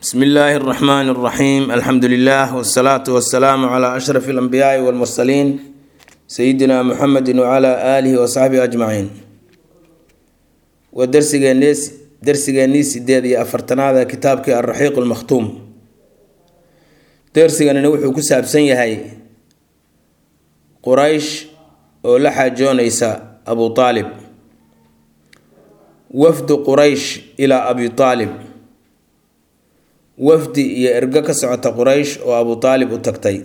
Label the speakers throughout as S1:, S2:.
S1: bsmi illaahi اraxmaan اraxiim alxamdu lilah wsalaatu wasalaamu cla ashraf اlanbiyaai wاlmursaliin sayidina muxamedi wcla aalihi wasaxbihi ajmaciin waa darsigeenii darsigeennii sideed iyo afartanaad ee kitaabkii alraxiiq lmakhtuum darsiganina wuxuu ku saabsan yahay quraysh oo la xaajoonaysa abu aalib wafdu quraysh ilaa abi aalib wafdi iyo ergo ka socota quraysh oo abu aalib u tagtay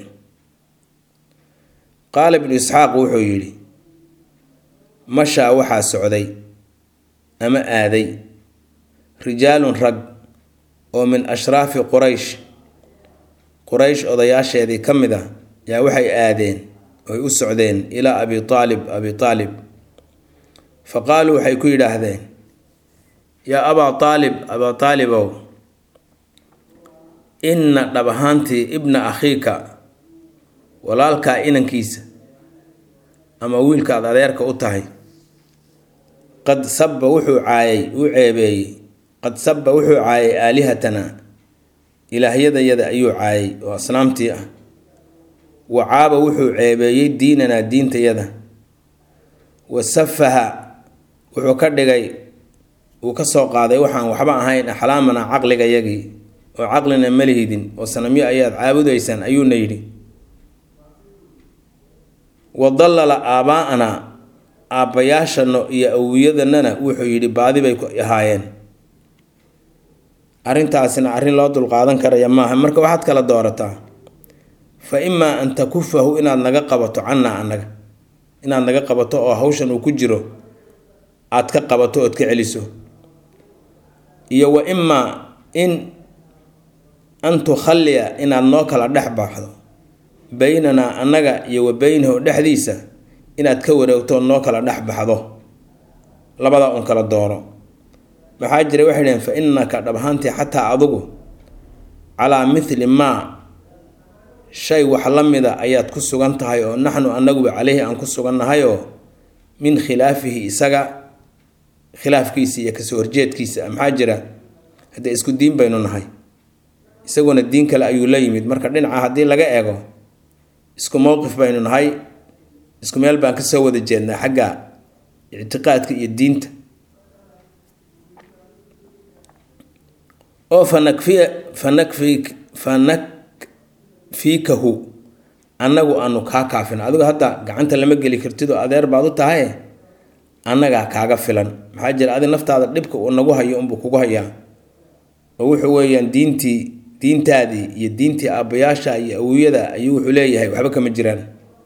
S1: qaala ibnu isxaaq wuxuu yidhi mashaa waxaa socday ama aaday rijaalun rag oo min ashraafi quraysh quraysh odayaasheedii ka mid a yaa waxay aadeen oy u socdeen ilaa abi aalib abi aalib fa qaaluu waxay ku yidhaahdeen yaa abaa aalib abaa aalibow inna dhab ahaantii ibna akhiika walaalkaa inankiisa ama wiilkaad adeerka u tahay qad sabba wuxuu caayay uu ceebeeyey qad sabba wuxuu caayay aalihatanaa ilaahyadayada ayuu caayay oo asnaamtii ah wa caaba wuxuu ceebeeyey diinanaa diintayada wa safaha wuxuu ka dhigay uu ka soo qaaday waxaan waxba ahayn axlaamanaa caqligayagii oo caqlina malihidin oo sanamyo ayaad caabudaysaan ayuuna yidhi wa dallala aabaa-anaa aabbayaashano iyo awiyadanana wuxuu yidhi baadi bay ahaayeen arrintaasina arrin loo dulqaadan karaya maaha marka waxaad kala doorataa fa imaa an takufahu inaad naga qabato cannaa annaga inaad naga qabato oo hawshan uu ku jiro aad ka qabato ood ka celiso iyo wa imaa in an tukhalliya inaad noo kala dhex baxdo beynanaa annaga iyo wa beynahu dhexdiisa inaad ka wareegto noo kala dhex baxdo labadaa un kala dooro maxaa jira waxay dhaheen fa innaka dhab ahaantii xataa adugu calaa mithli maa shay wax la mida ayaad ku sugan tahay oo naxnu annaguba caleyhi aan ku sugannahay oo min khilaafihi isaga khilaafkiisa iyo kasoo horjeedkiisa maxaa jira haddee isku diin baynu nahay isaguna diin kale ayuu la yimid marka dhinaca haddii laga eego isku mowqif baynu nahay isku meel baan kasoo wada jeednaa xagga ictiqaadka iyo diinta oo fanakfiya fanakfi fanakfiikahu annagu aanu kaa kaafin adigu hadda gacanta lama geli kartid oo adeer baad u tahay annagaa kaaga filan maxaa jira adi naftaada dhibka uu nagu hayo unbuu kugu hayaa oo wuxuu weeyaan diintii diintaadii iyo diintii aabbayaasha iyo awiyada ayuu wuxuu leeyahay waxba kama jiraan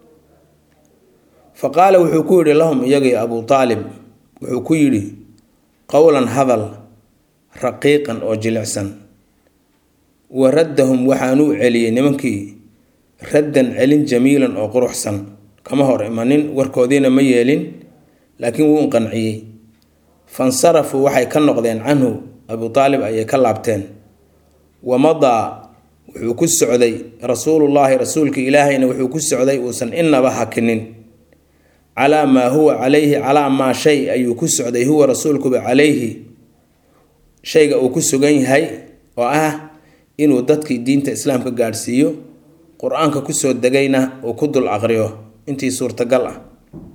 S1: fa qaala wuxuu ku yidhi lahum iyagii abuu aalib wuxuu ku yidhi qowlan hadal raqiiqan oo jilicsan wa raddahum waxaanuu celiyey nimankii raddan celin jamiilan oo quruxsan kama hor imanin warkoodiina ma yeelin laakiin wuu qanciyey fansarafuu waxay ka noqdeen canhu abuu aalib ayay ka laabteen wamadaa wuxuu ku socday rasuulullaahi rasuulka ilaahayna wuxuu ku socday uusan inaba hakinin calaa maa huwa calayhi calaa maa shay ayuu ku socday huwa rasuulkuba calayhi shayga uu ku sugan yahay oo ah inuu dadkii diinta islaamka gaadhsiiyo qur-aanka kusoo degayna uu ku dul aqriyo intii suurtagal ah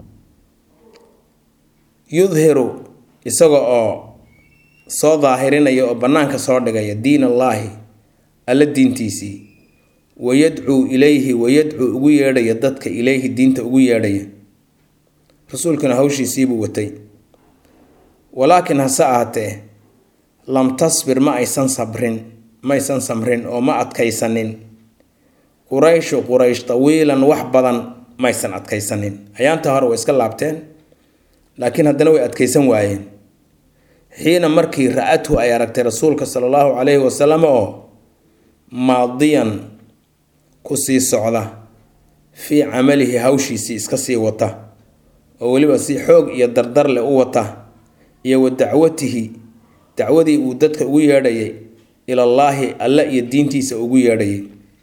S1: yudhiru isaga oo soo daahirinaya oo bannaanka soo dhigaya diin allaahi alla diintiisii wayadcuu ilayhi wayadcuu ugu yeedhaya dadka ilayhi diinta ugu yeedhaya rasuulkuna hawshiisiibuu watay walaakin hase ahatee lam tasbir ma aysan sabrin maaysan samrin oo ma adkaysanin qurayshu quraysh tawiilan wax badan maysan adkaysanin ayaanta hore way iska laabteen laakiin haddana way adkaysan waayeen xiina markii ra-adhu ay aragtay rasuulka sala allahu calayhi wasalam oo maadiyan ku sii socda fii camalihi hawshiisii iska sii wata oo weliba si xoog iyo dardar leh u wata iyo wa dacwatihi dacwadii uu dadka ugu yeedhayay ilallaahi alle iyo diintiisa ugu yeedhayay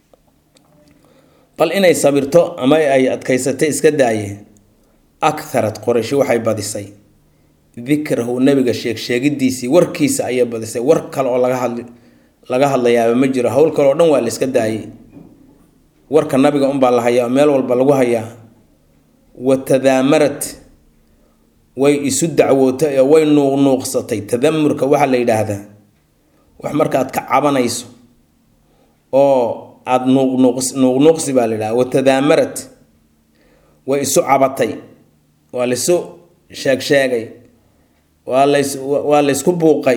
S1: bal inay sabirto ama ay adkaysatay iska daaye akharad qorayshi waxay badisay dikrahu nabiga sheegsheegidiisii warkiisa ayay badisay war kale oo laga hadli laga hadlayaaba ma jiro howl kaleo dhan waa la iska daayay warka nabiga unbaa la hayaa meel walba lagu hayaa wa tadaamarad way isu dacwootay oo way nuuqnuuqsatay tadamurka waxaa la yidhaahdaa wax markaad ka cabanayso oo aada nuuqnuuqs nuuqnuuqsi baa la yidhahda wa tadaamarad way isu cabatay waa laisu sheeg sheegay waa lays waa laysku buuqay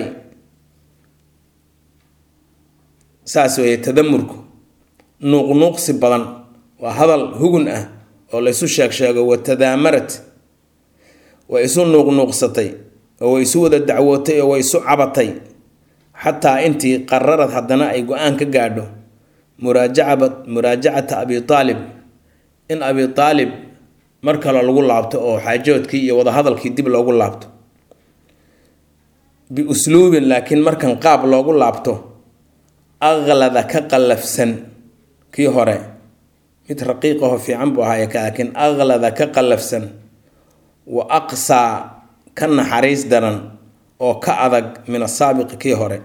S1: saas weeye tadamurku nuuqnuuqsi badan waa hadal hugun ah oo laysu sheeg sheego wa tadaamarad way isu nuuqnuuqsatay oo way isu wada dacwootay oo way isu cabatay xataa intii qararad haddana ay go-aan ka gaadho muraajacaba muraajacata abi aalib in abi aalib mar kale lagu laabto oo xaajoodkii iyo wadahadalkii dib loogu laabto biusluubin laakiin markan qaab loogu laabto aqlada ka qallafsan kii hore mid raqiiqaho fiican buu ahaaye laakiin aqlada ka qallafsan wa aqsaa ka naxariis daran oo ka adag min asaabiqi kii hore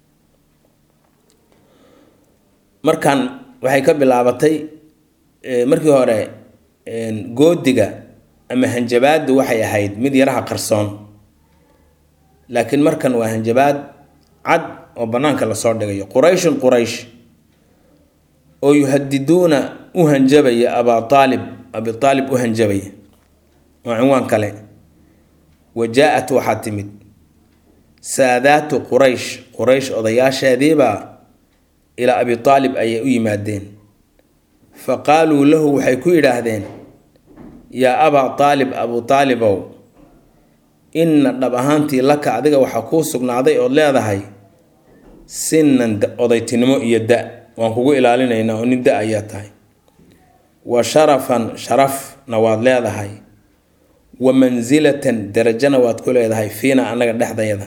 S1: markan waxay ka bilaabatay markii hore goodiga ama hanjabaaddu waxay ahayd mid yaraha qarsoon laakiin markan waa hanjabaad cad oo bannaanka lasoo dhigayo qurayshun quraysh oo yuhadiduuna u hanjabaya abaa aalib abi aalib u hanjabaya waa cinwaan kale wa jaa-at waxaa timid saadaatu quraysh quraysh odayaasheediibaa ilaa abi aalib ayay u yimaadeen fa qaaluu lahu waxay ku yidhaahdeen yaa abaa aalib abu aalibow inna dhab ahaantii laka adiga waxaa kuu sugnaaday ood leedahay sinan odaytinimo iyo da waan kugu ilaalinaynaa oo nin da ayaa tahay wa sharafan sharafna waad leedahay wa mansilatan darajana waad ku leedahay fiina annaga dhexdayada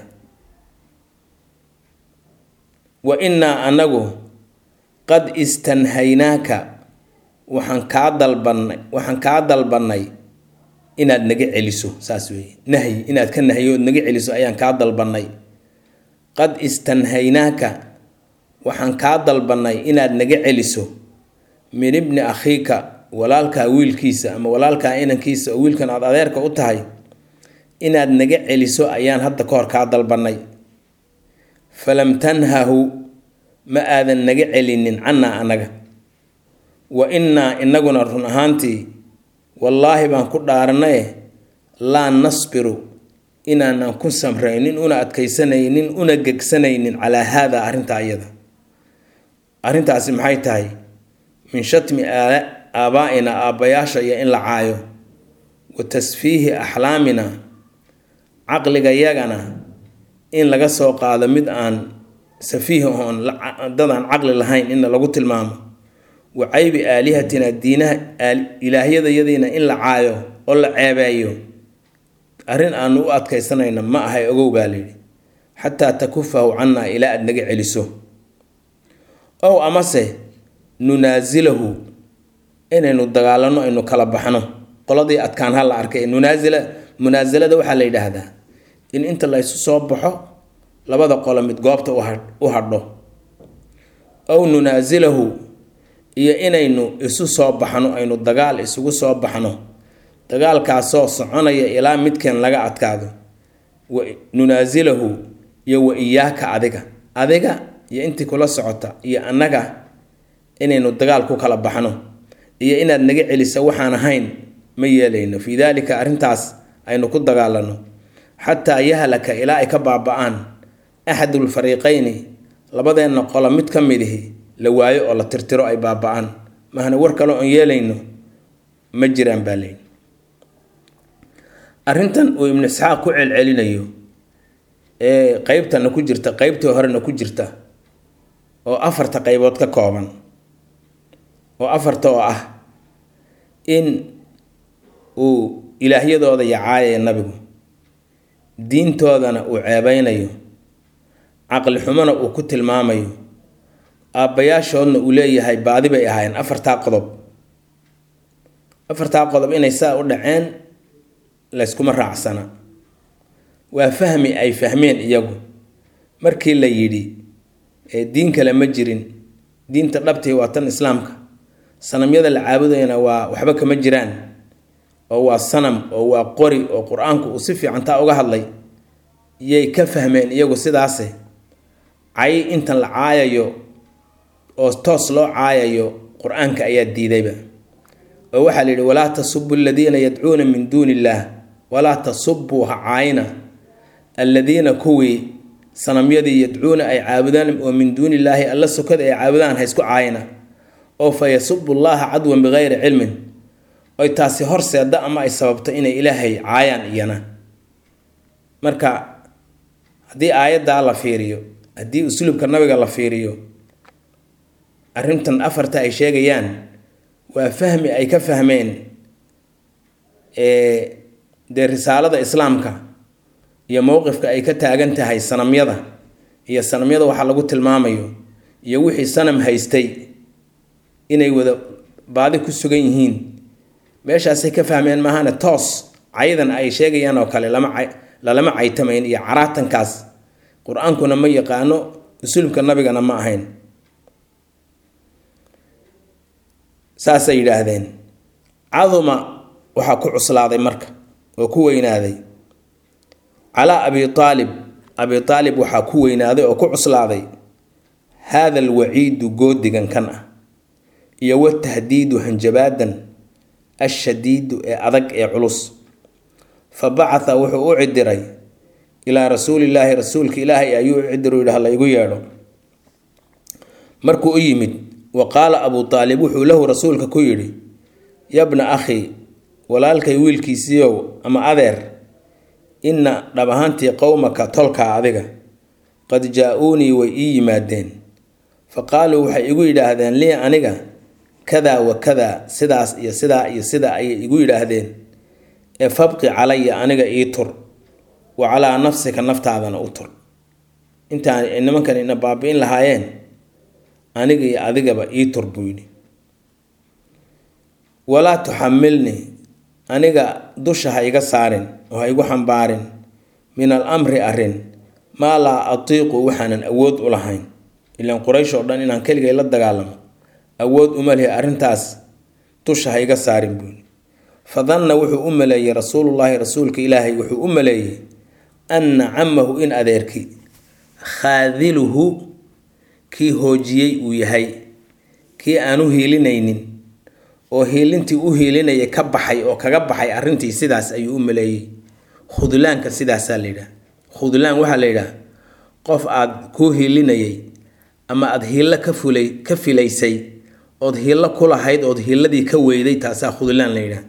S1: wa innaa annagu qad istanhaynaaka waxaan kaa dalbannay waxaan kaa dalbannay inaad naga celiso saas weeye nahyi inaad ka nahyo ood naga celiso ayaan kaa dalbannay qad istanhaynaaka waxaan kaa dalbannay inaad naga celiso min ibni akhiika walaalkaa wiilkiisa ama walaalkaa inankiisa oo wiilkan aad adeerka u tahay inaad naga celiso ayaan hadda ka hor kaa dalbannay falam tanhahu ma aadan naga celinin cannaa annaga wa innaa innaguna run ahaantii wallaahi baan ku dhaaranaye laa nasbiru inaanan ku samraynin una adkaysanaynin una gegsanaynin calaa haada arrintaa iyada arrintaasi maxay tahay min shatmi aabaa'ina aabbayaasha iyo in la caayo wa tasfiihi axlaamina caqligayagana in laga soo qaado mid aan safiih oon dadaan caqli lahayn in lagu tilmaamo wa caybi aalihatina diinaha ilaahyadayadiina in la caayo oo la ceebeeyo arrin aanu u adkaysanayna ma ahay ogow baa layidhi xataa takufahu cannaa ilaa aada naga celiso ow amase nunaasilahu inaynu dagaalano aynu kala baxno qoladii adkaan ha la arkay nunaasila munaasilada waxaa la yidhaahdaa in inta la ysu soo baxo labada qolo mid goobta u hadho ow nunaasilahu iyo inaynu isu soo baxno aynu dagaal isugu soo baxno dagaalkaasoo soconaya ilaa midkeen laga adkaado wa nunaasilahu iyo wa iyaaka adiga adiga iyo intii kula socota iyo annaga inaynu dagaal ku kala baxno iyo inaad naga celiso waxaan ahayn ma yeelayno fii daalika arrintaas aynu ku dagaalano xataa yahlaka ilaa ay ka baaba-aan axadulfariiqayni labadeenna qolo mid ka midihi la waayo oo la tirtiro ay baaba-aan mahna war kale oon yeelayno ma jiraan baa leyn arrintan uu ibnu isxaaq ku celcelinayo ee qeybtana ku jirta qeybtii horena ku jirta oo afarta qeybood ka kooban oo afarta oo ah in uu ilaahyadooda yacaayaya nabigu diintoodana uu ceebeynayo caqli xumona uu ku tilmaamayo aabbayaashoodna uu leeyahay baadi bay ahaayeen afartaa qodob afartaa qodob inay saa u dhaceen layskuma raacsana waa fahmi ay fahmeen iyagu markii la yidhi ee diin kale ma jirin diinta dhabtii waa tan islaamka sanamyada la caabudayana waa waxba kama jiraan oo waa sanam oo waa qori oo qur-aanku uu si fiican taa uga hadlay yay ka fahmeen iyagu sidaase cay intan la caayayo oo toos loo caayayo qur-aanka ayaa diidayba oo waxaa la yidhi walaa tasubu aladiina yadcuuna min duuni illaah walaa tasubuu ha caayina alladiina kuwii sanamyadii yadcuuna ay caabudaan oo min duuni illaahi alla sokada ay caabudaan ha isku caayina oo fa yasubu llaha cadwan bikayri cilmin oy taasi horseeda ama ay sababto inay ilaahay caayaan iyana marka haddii aayaddaa la fiiriyo haddii usluubka nabiga la fiiriyo arrintan afarta ay sheegayaan waa fahmi ay ka fahmeen dee risaalada islaamka iyo mowqifka ay ka taagan tahay sanamyada iyo sanamyada waxaa lagu tilmaamayo iyo wixii sanam haystay inay wada baadi ku sugan yihiin meeshaasay ka fahmeen maahane toos caydan ay sheegayaan oo kale lama lalama caytamayn iyo caraatankaas qur-aankuna ma yaqaano usulubka nabigana ma ahayn saasay yidhaahdeen caduma waxaa ku cuslaaday marka oo ku weynaaday calaa abi aalib abi aalib waxaa ku weynaaday oo ku cuslaaday haada alwaciidu goodigan kan ah iyo watahdiidu hanjabaadan ashadiidu ee adag ee culus fa bacatha wuxuu u cidiray ilaa rasuulillaahi rasuulka ilaahay ayuu u cidiru yidhi hala igu yeedho markuu u yimid wa qaala abuu aalib wuxuu lahu rasuulka ku yidhi yabna akhi walaalkay wiilkiisiiow ama adeer inna dhab ahaantii qowmaka tolkaa adiga qad jaa-uunii way ii yimaadeen fa qaaluu waxay igu yidhaahdeen lii aniga kadaa wa kadaa sidaas iyo sidaa iyo sidaa ayay igu yidhaahdeen ee fabqi calaya aniga ii tur wa calaa nafsika naftaadana u tur intaan nimankan ina baabi-in lahaayeen aniga iyo adigaba ii tur buu yidhi walaa tuxamilnii aniga dusha ha iga saarin oo ha igu xambaarin min al amri arrin maa laa atiiqu waxaanan awood u lahayn ilaan quraysh oo dhan inaan keligay la dagaalamo awood uma lihi arrintaas dusha ha iga saarin buuni fa danna wuxuu u maleeyey rasuulullaahi rasuulka ilaahay wuxuu u maleeyey anna camahu in adeerkii khaadiluhu kii hoojiyey uu yahay kii aan u hiilinaynin oo hiilintii u hiilinayay ka baxay oo kaga baxay arrintii sidaas ayuu u maleeyey khudlaanka sidaasaa la yidhaha khudlaan waxaa la yidhaha qof aada kuu hiilinayay ama aada hiillo ka fulay ka filaysay ood hiillo ku lahayd ood hiilladii ka weyday taasaa khudlaan la yidhaha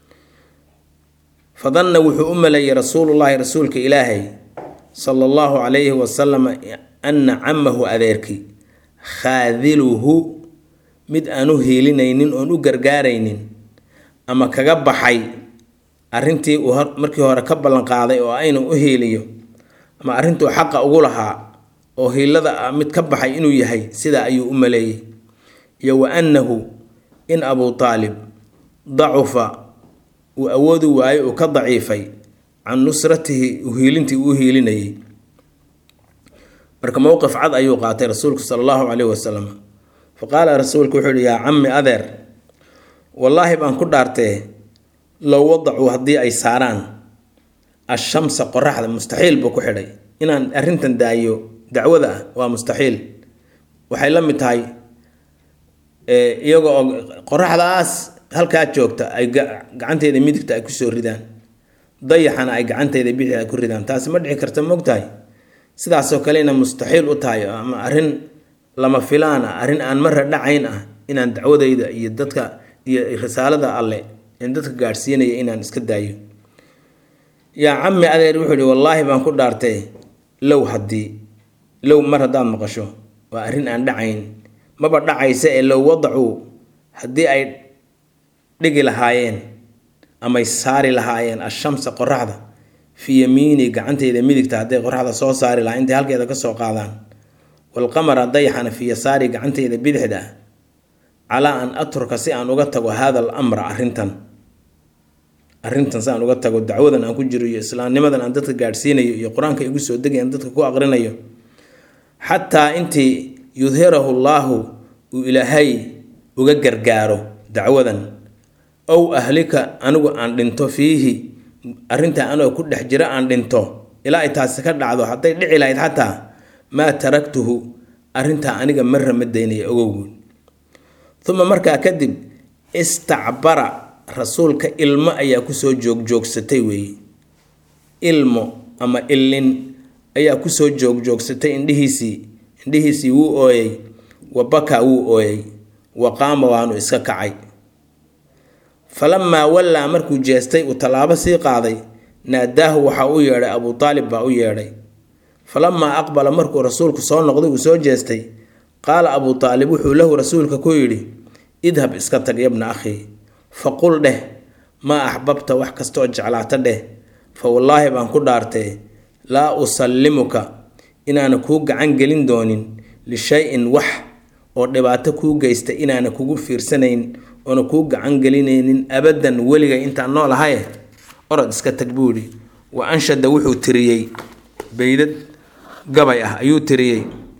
S1: fa danna wuxuu u maleeyey rasuulullaahi rasuulka ilaahay sala allahu calayhi wasalam anna camahu adeerkii khaadiluhu mid aan u hiilinaynin oon u gargaaraynin ama kaga baxay arrintii uu markii hore ka ballanqaaday oo aynu u hiiliyo ama arrintuu xaqa ugu lahaa oo hiilada mid ka baxay inuu yahay sidaa ayuu u maleeyey iyo wa annahu in abuu taalib dacufa uu awoodi waayo uu ka daciifay can nusratihi uhiilintii uu hiilinayay marka mowqif cad ayuu qaatay rasuulku sala allahu caleyhi wasalam fa qaala rasuulku wuxuu yihi yaa cammi adeer wallaahi baan ku dhaartee low wadacuu haddii ay saaraan ashamsa qoraxda mustaxiil buu ku xidhay inaan arrintan daayo dacwada ah waa mustaxiil waxay la mid tahay iyaga oo qoraxdaas halkaa joogta ay gacanteeda midigta ay kusoo ridaan dayaxana ay gacanteeda bidix ay ku ridaan taasi ma dhici karta mogtahay sidaasoo kalena mustaxiil u tahay ama arrin lama filaan ah arrin aan marra dhacayn ah inaan dacwadayda iyo dadka iyo risaalada alle in dadka gaadhsiinaya inaan iska daayo yaa cammi adeer wuxuu ihi wallaahi baan ku dhaartay low haddii low mar haddaad maqasho waa arrin aan dhacayn maba dhacaysa ee low wadacuu haddii ay dhigi lahaayeen amay saari lahaayeen ashamsa qoraxda fii yamiini gacanteyda midigta hadday qoraxda soo saari lahaa intay halkeeda kasoo qaadaan walqamara dayaxana fii yasaari gacanteyda bidixda ah calaa an atruka si aan uga tago hada al amra arrintan arrintan si aan uga tago dacwadan aan ku jiro iyo islaamnimadan aan dadka gaadhsiinayo iyo qur-aanka igu soo degay aan dadka ku aqrinayo xataa intii yudhirahu llaahu uu ilaahay uga gargaaro dacwadan ow ahlika anigu aan dhinto fiihi arrintaa anoo ku dhex jira aan dhinto ilaa ay taasi ka dhacdo hadday dhici lahayd xataa maa taraktuhu arrintaa aniga marra ma daynaya ogowguud uma markaa kadib istacbara rasuulka ilmo ayaa kusoo joogjoogsatay weeye ilmo ama illin ayaa kusoo joogjoogsatay indhihiisii indhihiisii wuu ooyey wa bakaa wuu ooyey wa qaama waanu iska kacay falamaa wallaa markuu jeestay uu tallaabo sii qaaday naadaahu waxaa u yeedhay abuu taalib baa u yeedhay falamaa aqbala markuu rasuulku soo noqday uu soo jeestay qaala abuu taalib wuxuu lahu rasuulka ku yidhi idhab iska tag yabna akhii faqul dheh maa axbabta wax kastooo jeclaata dheh fa wallaahi baan ku dhaartee laa usallimuka inaana kuu gacan gelin doonin lishay-in wax oo dhibaato kuu geysta inaana kugu fiirsanayn oona kuu gacan gelinaynin abadan weliga intaan nool ahaye orod iska tag buu yidhi wa anshada wuxuu tiriyey beydad gabay ah ayuu tiriyey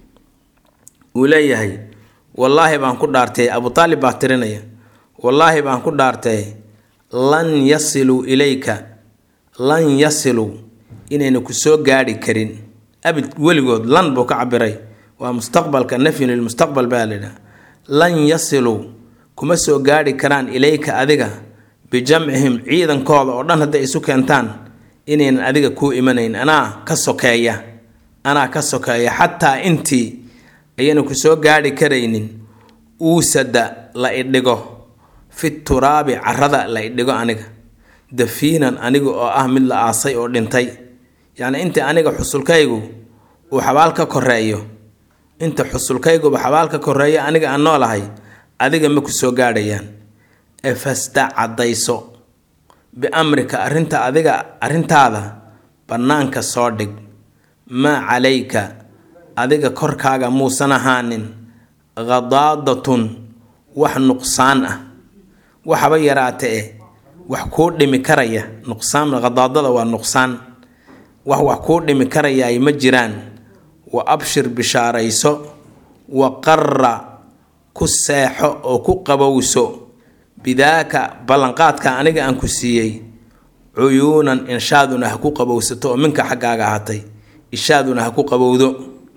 S1: uu leeyahay wallaahi baan ku dhaartay abu taalib baa tirinaya wallaahi baan ku dhaartay lan yasiluu ilayka lan yasiluu inayna ku soo gaadhi karin abid weligood lan buu ka cabiray waa mustaqbalka nafyun lilmustaqbal baa layidhaha lan yasiluu kuma soo gaadhi karaan ilayka adiga bijamcihim ciidankooda oo dhan hadday isu keentaan inaynan adiga kuu imanayn anaa ka sokeeya anaa ka sokeeya xataa intii ayayna ku soo gaadhi karaynin uusada la idhigo fi turaabi carada la idhigo aniga dafiinan aniga oo ah mid la aasay oo dhintay yacni inta aniga xusulkaygu uu xabaal ka koreeyo inta xusulkayguba xabaal ka koreeyo aniga aan noolahay adiga ma ku soo gaadhayaan ee fasta caddayso biamrika arrinta adiga arrintaada bannaanka soo dhig maa calayka adiga korkaaga muusan ahaanin khadaadatun wax nuqsaan ah waxaba yaraata eh wax kuu dhimi karaya nuqsaan khadaadada waa nuqsaan wax wax kuu dhimi karayaay ma jiraan wa abshir bishaarayso wa qarra ku seexo oo ku qabowso bidaaka ballanqaadka aniga aan ku siiyey cuyuunan inshaaduna ha ku qabowsato oo minka xaggaaga ahatay ishaaduna ha ku qabowdo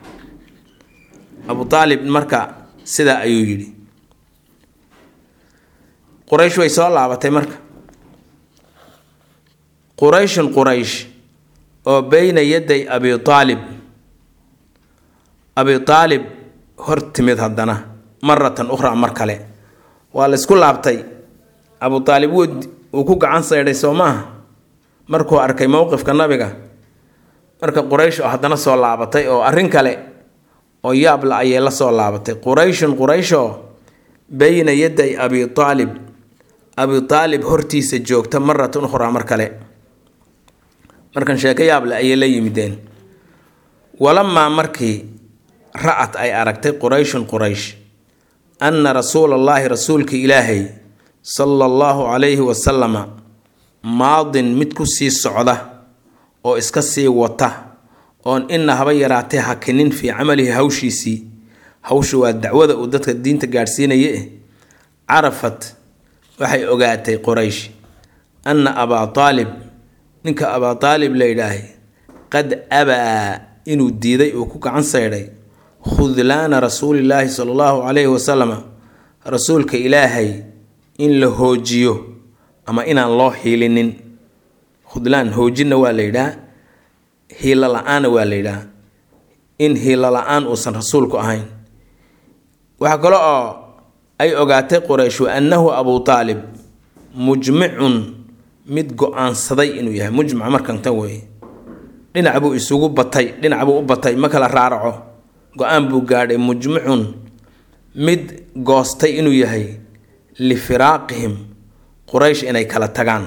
S1: abu aalib marka sidaa ayuu yidhi quraysh way soo laabatay marka qurayshun quraysh oo beyna yaday abi aalib abi aalib hor timid haddana maratan ukhraa mar kale waa la isku laabtay abu aalib wuu uu ku gacan saydhay soo maaha markuu arkay mowqifka nabiga marka quraysh oo haddana soo laabatay oo arrin kale oo yaabla ayay la soo laabatay qurayshun qurayshoo beyna yaday abi aalib abi aalib hortiisa joogta maratan ukhraa mar kale markan sheeko yaable ayay la yimideen walamaa markii ra-at ay aragtay qurayshun quraysh anna rasuula allaahi rasuulka ilaahay sala allahu calayhi wasalama maadin mid ku sii socda oo iska sii wata oon ina haba yaraatee hakinin fii camalihi hawshiisii hawsha waa dacwada uu dadka diinta gaadhsiinaya eh carafat waxay ogaatay quraysh anna abaa aalib ninka abaa aalib la yidhaahay qad abaa inuu diiday uu ku gacan saydhay khudlaana rasuulillaahi sala allahu calayhi wasalama rasuulka ilaahay in la hoojiyo ama inaan loo hiilinin khudlaan hoojinna waa la yidhaha hiilo la-aanna waa la yidhaha in hiilo la-aan uusan rasuulku ahayn waxaa kale oo ay ogaatay quraysh wa annahu abuu aalib mujmicun mid go-aansaday inuu yahay mujmac markan tan weeye dhinac buu isugu batay dhinac buu u batay ma kala raaraco go-aan buu gaadhay mujmicun mid goostay inuu yahay lifiraaqihim quraysh inay kala tagaan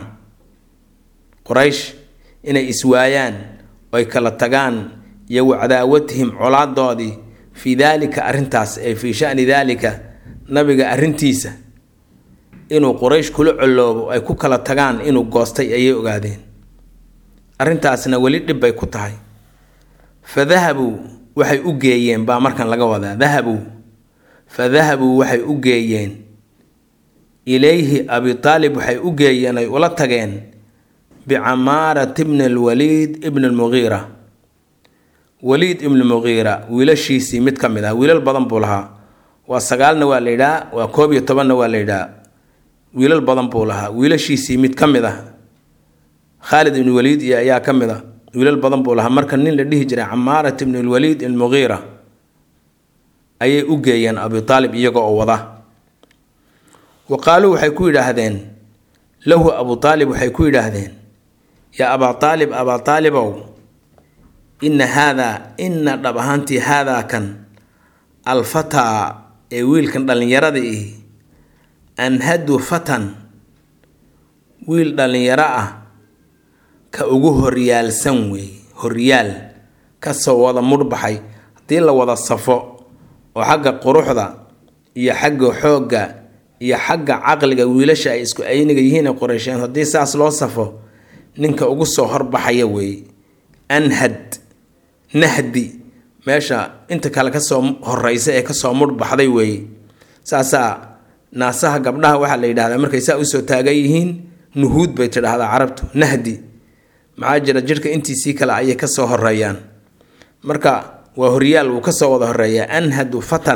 S1: quraysh inay iswaayaan oy kala tagaan iyo wacdaawatihim colaadoodii fii daalika arrintaas ee fii shani daalika nabiga arrintiisa inuu quraysh kula coloobo ay ku kala tagaan inuu goostay ayay ogaadeen arrintaasna weli dhib bay ku tahay fa dahabuu waxay u geeyeen baa markan laga wadaa dahabuu fa dahabuu waxay u geeyeen ilayhi abi taalib waxay u geeyeen ay ula tageen bicamaarat bni alwaliid ibni almugiira waliid ibni mugiira wiilashiisii mid ka mid ah wiilal badan buu lahaa waa sagaalna waa la yidhaa waa koob iyo tobanna waa la yidhaa wiilal badan buu lahaa wiilashiisii mid ka mid ah khaalid ibni waliid iyo ayaa ka mid ah wiilal badan buu lahaa marka nin la dhihi jiray camaarat ibni alwaliid almugiira ayay u geeyeen abi taalib iyaga oo wada wa qaaluu waxay ku yidhaahdeen lahu abu taalib waxay ku yidhaahdeen yaa abaa taalib abaa taalibow inna haadaa inna dhab ahaantii haadaa kan alfataa ee wiilkan dhallinyarada ihi anhadu fatan wiil dhallinyaro ah ka ugu horyaalsan weeye horyaal kasoo wada mudhbaxay haddii la wada safo oo xagga quruxda iyo xagga xoogga iyo xagga caqliga wiilasha ay isku ayniga yihiin ee qoreysheen haddii saas loo safo ninka ugu soo horbaxaya weeye anhad nahdi meesha inta kale kasoo horeysa ee kasoo mudhbaxday weeye saasaa naasaha gabdhaha waxaa la yidhahdaa markay saa usoo taagan yihiin nuhuud bay tidhaahdaa carabtu nahdi maxaa jira jidhka intiisii kale ayay kasoo horeeyaan marka waa horyaal wuu kasoo wada horeeyaa anhadu fatan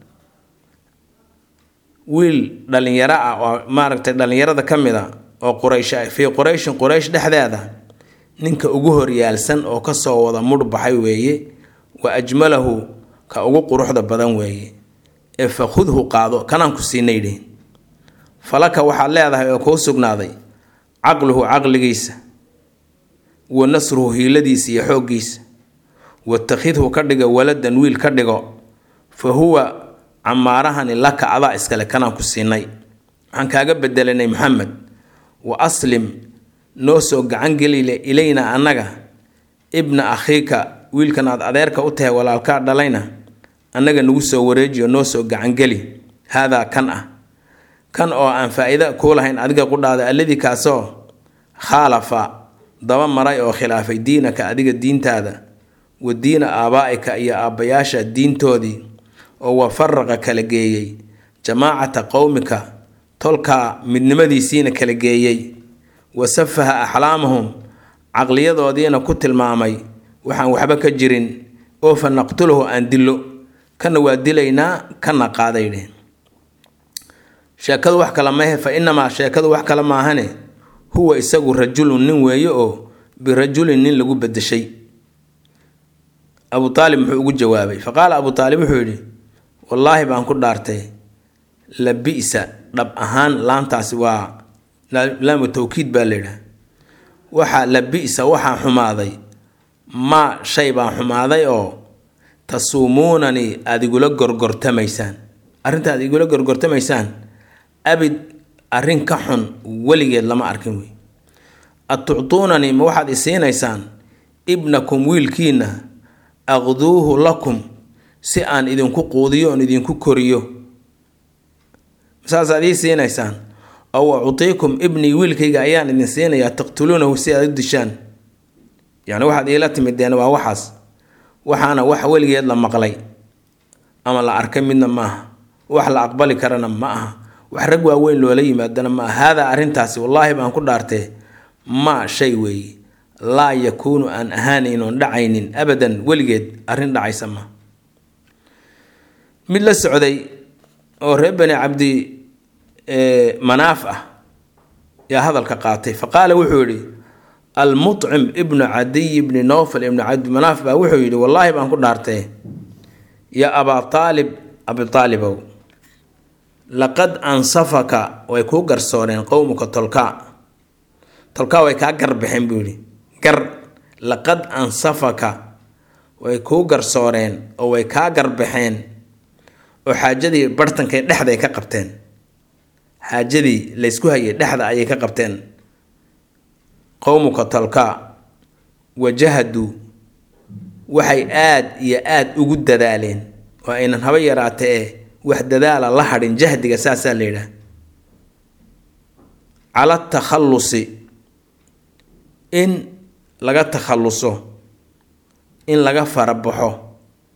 S1: wiil dhallinyaro ah oo maaragtay dhallinyarada ka mid a oo quraysh fii qurayshin quraysh dhexdeeda ninka ugu horyaalsan oo kasoo wada mudhbaxay weeye wa ajmalahu ka ugu quruxda badan weeye ee fa khudhu qaado kanaan ku siinay dhihin falaka waxaad leedahay oo kuu sugnaaday caqluhu caqligiisa wa nasruhu hiiladiisa iyo xooggiisa watakhidhu ka dhigo waladan wiil ka dhigo fa huwa camaarahani laka adaa iskale kanaan ku siinay waxaan kaaga bedelanay maxamed wa aslim noo soo gacangelile ilayna annaga ibna akhiika wiilkan aad adeerka u tahay walaalkaa dhalayna annaga nagu soo wareejiyo noo soo gacangeli haadaa kan ah kan oo aan faa-iida kuu lahayn adiga qudhaada alladii kaasoo khaalafa daba maray oo khilaafay diinaka adiga diintaada wa diina aabaa'ika iyo aabbayaasha diintoodii oo wa faraqa kala geeyey jamaacata qowmika tolkaa midnimadiisiina kala geeyey wa safaha axlaamahum caqliyadoodiina ku tilmaamay waxaan waxba ka jirin oo fa naqtuluhu aan dillo kana waa dilaynaa kana qaaday dhehen sheekadu wax kale mahe fa inamaa sheekadu wax kale maahane huwa isagu rajulun nin weeye oo birajulin nin lagu bedeshay abu aalib muxuu ugu jawaabay fa qaala abu aalib wuxuu yidhi wallaahi baan ku dhaartay la bisa dhab ahaan laantaasi waa laamu tawkiid baa layidhaha waxaa la bisa waxaa xumaaday maa shay baa xumaaday oo tasuumuunanii aada igula gorgortamaysaan arrinta aad igula gorgortamaysaan abid arrin ka xun weligeed lama arkin wey atuctuunanii ma waxaad isiinaysaan ibnakum wiilkiina aqduuhu lakum si aan idinku quudiyo oon idinku koriyo saasaad ii siinaysaan ow uciikum ibnii wiilkayga ayaan idin siinayaa taqtuluunahu si aad u dishaan yacni waxaad iila timideen waa waxaas waxaana wax weligeed la maqlay ama la arkay midna ma aha wax la aqbali karana ma aha wax rag waaweyn loola yimaadana ma aha haadaa arrintaasi wallaahi baan ku dhaartee maa shay weeye laa yakuunu aan ahaanayn oon dhacaynin abadan weligeed arrin dhacaysa ma mid la socday oo reer bani cabdi manaaf ah yaa hadalka qaatay fa qaala wuxuu yidhi almucim ibnu cadiy ibni nowfal ibni cabdimanaaf baa wuxuu yidhi wallaahi baan ku dhaartee ya abaa aalib abi aalibow laqad ansafaka way kuu garsooreen qowmuka tolkaa tolkaa way kaa garbixeen buu yidhi gar laqad ansafaka way kuu garsooreen oo way kaa garbaxeen oo xaajadii barhtankay dhexday ka qabteen xaajadii laysku hayay dhexda ayay ka qabteen qowmuka tolkaa wajahaduu waxay aad iyo aad ugu dadaaleen oo aynan haba yaraata ee wax dadaala la hadhin jahdiga saasaa la yidhaah cala takhallusi in laga takhalluso in laga farabaxo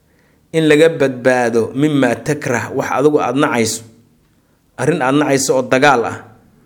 S1: in laga badbaado mimaa takrah wax adigu aada nacayso arrin aada nacayso oo dagaal ah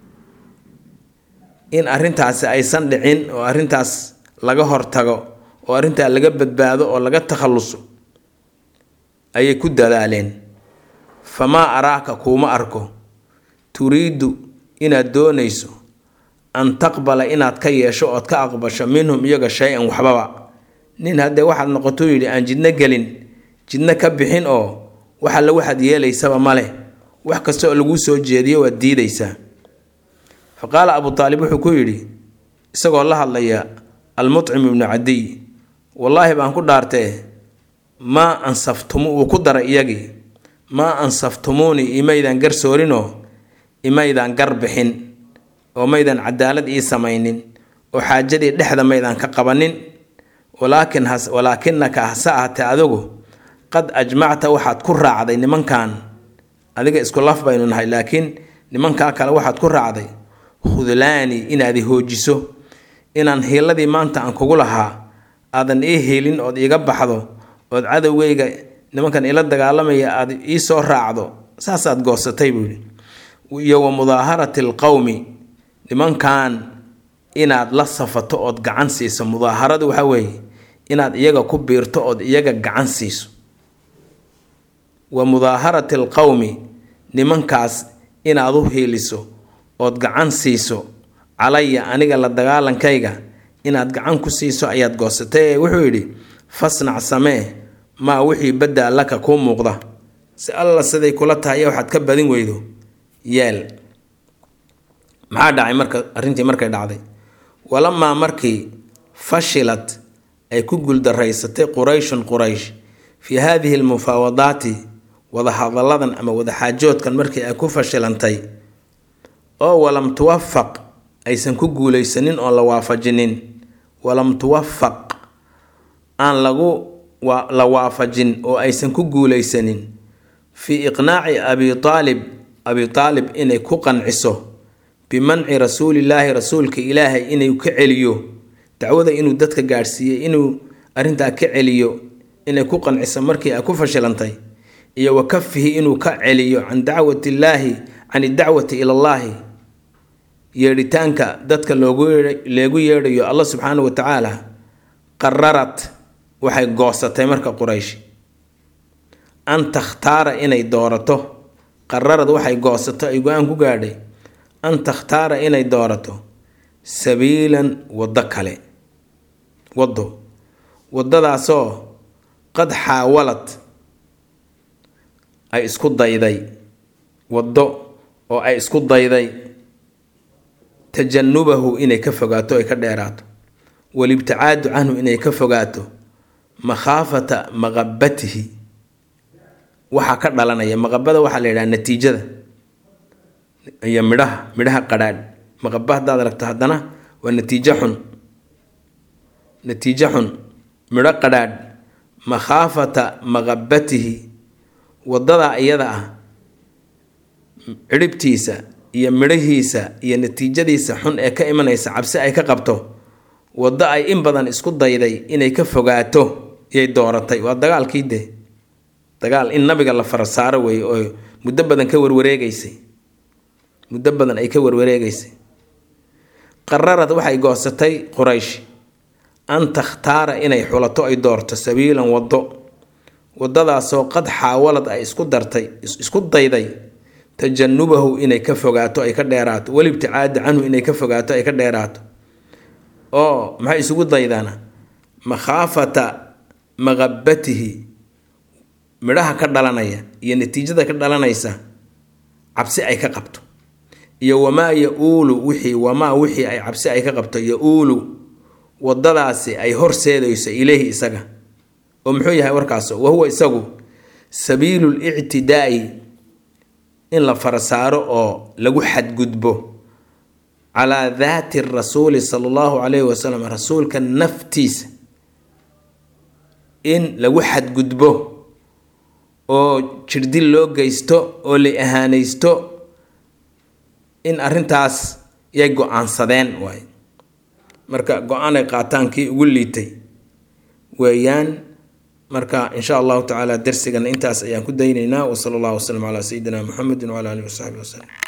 S1: in arrintaasi aysan dhicin oo arrintaas laga hortago oo arrintaa laga badbaado oo laga takhalluso ayay ku dadaaleen famaa araaka kuuma arko turiidu inaad doonayso an taqbala inaad ka yeesho ood ka aqbasho minhum iyaga shay-an waxbaba nin haddee waxaad noqotou yidhi aan jidno gelin jidno ka bixin oo wax alle waxaad yeelaysaba male wax kasta oo laguu soo jeediyo waad diidaysaa fa qaala abu taalib wuxuu ku yidhi isagoo la hadlaya almucim ibnu cadiy wallaahi baan ku dhaartee maa ansaftumu wuu ku daray iyagii maa ansaftumuunii imaydaan garsoorinoo imaydaan gar bixin oo maydaan cadaalad ii samaynin oo xaajadii dhexda maydaan ka qabanin walaakin has walaakinaka hase ahatee adigu qad ajmacta waxaad ku raacday nimankan adiga isku laf baynu nahay laakiin nimankaa kale waxaad ku raacday khudlaani inaad i hoojiso inaan hiiladii maanta aan kugu lahaa aadan ii hiilin ood iiga baxdo ood cadowgayga nimankan ila dagaalamaya aad ii soo raacdo saasaad goosatay buu yidhi iyo wa mudaaharati alqowmi nimankan inaad la safato ood gacan siiso mudaaharadu waxa weeye inaad iyaga ku biirto ood iyaga gacan siiso wa mudaaharati alqowmi nimankaas inaad u hiiliso ood gacan siiso calaya aniga la dagaalankayga inaad gacan ku siiso ayaad goosatay ee wuxuu yidhi fasnac samee maa wixii baddaa laka kuu muuqda si alla siday kula tahay waxaad ka badin weydo yeel maxaa dhacay marka arrintii markay dhacday walamaa markii fashilad ay ku guuldaraysatay qurayshun quraysh fii haadihi almufaawadaati wadahadalladan ama wadaxaajoodkan markii ay ku fashilantay oo walam tuwafaq aysan ku guulaysanin oon la waafajinin walam tuwafaq aan lagu la waafajin oo aysan ku guulaysanin fii iqnaaci abi aalib abi aalib inay ku qanciso bimanci rasuulillaahi rasuulka ilaahay inuu ka celiyo dacwada inuu dadka gaadhsiiyey inuu arrintaa ka celiyo inay ku qanciso markii ay ku fashilantay iyo wa kafihi inuu ka celiyo can dacwati illaahi can idacwati ilallaahi yeedhitaanka dadka loogu leegu yeedhayo allah subxaana wa tacaala qararad waxay goosatay marka quraysh an takhtaara inay doorato qararad waxay goosato ay go-aan ku gaadhay an takhtaara inay doorato sabiilan waddo kale waddo waddadaasoo qad xaawalad ay isku dayday waddo oo ay isku dayday tajanubahu inay ka fogaato ay ka dheeraato walibticaadu canhu inay ka fogaato makhaafata maqabatihi waxaa ka dhalanaya maqabada waxaa la yidhaha natiijada iyo midhaha midhaha qadhaadh maqaba haddaad aragto haddana waa natiijo xun natiijo xun midho qadhaadh makhaafata maqabatihi waddadaa iyada ah cidhibtiisa iyo midhahiisa iyo natiijadiisa xun ee ka imanaysa cabsi ay ka qabto waddo ay in badan isku dayday inay ka fogaato iyay dooratay waa dagaalkii dee dagaal in nabiga la fara saaro weeye oo muddo badan ka warwareegaysay muddo badan ay ka warwareegaysay qararad waxay goosatay quraysh an takhtaara inay xulato ay doorto sabiilan waddo waddadaasoo qad xaawalad ay isku dartay isku dayday tajanubahu inay ka fogaato ay ka dheeraato walibticaada canhu inay ka fogaato ay ka dheeraato oo maxay isugu daydaan makhaafata maqabatihi midhaha ka dhalanaya iyo natiijada ka dhalanaysa cabsi ay ka qabto iyo wamaa ya-uulu wixii wamaa wixii ay cabsi ay ka qabto ya-uulu waddadaasi ay horseedayso ileyhi isaga oo muxuu yahay warkaas wa huwa isagu sabiilu lictidaai in la farasaaro oo lagu xadgudbo calaa daati rasuuli sala allahu calayhi wasalam rasuulka naftiisa in lagu xadgudbo oo jirdil loo geysto oo la ahaanaysto in arrintaas yay go-aansadeen waay marka go-aan ay qaataan kii ugu liitay weeyaan marka insha allahu tacaala darsigana intaas ayaan ku daynaynaa wasala allahu wasalam calaa sayidina muxamedin wcala alihi wasaxbi wasalam